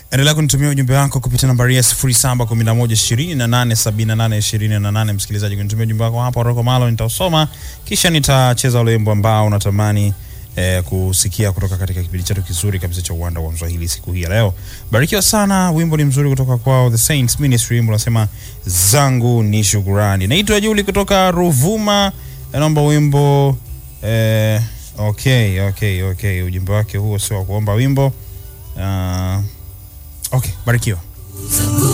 Endelea kunitumia ujumbe wako kupitia nambari ya 0711287828. Msikilizaji, kunitumia ujumbe wako hapo Roko Malo, nitausoma kisha nitacheza ule wimbo ambao unatamani eh, kusikia kutoka katika kipindi chetu kizuri kabisa cha uwanda wa Mswahili siku hii ya leo. Barikiwa sana, wimbo ni mzuri kutoka kwao The Saints Ministry, wimbo unasema zangu ni shukurani. Naitwa Juli kutoka Ruvuma, naomba wimbo eh, okay, okay, okay. Ujumbe wake huo sio wa kuomba wimbo. Uh, okay, barikiwa.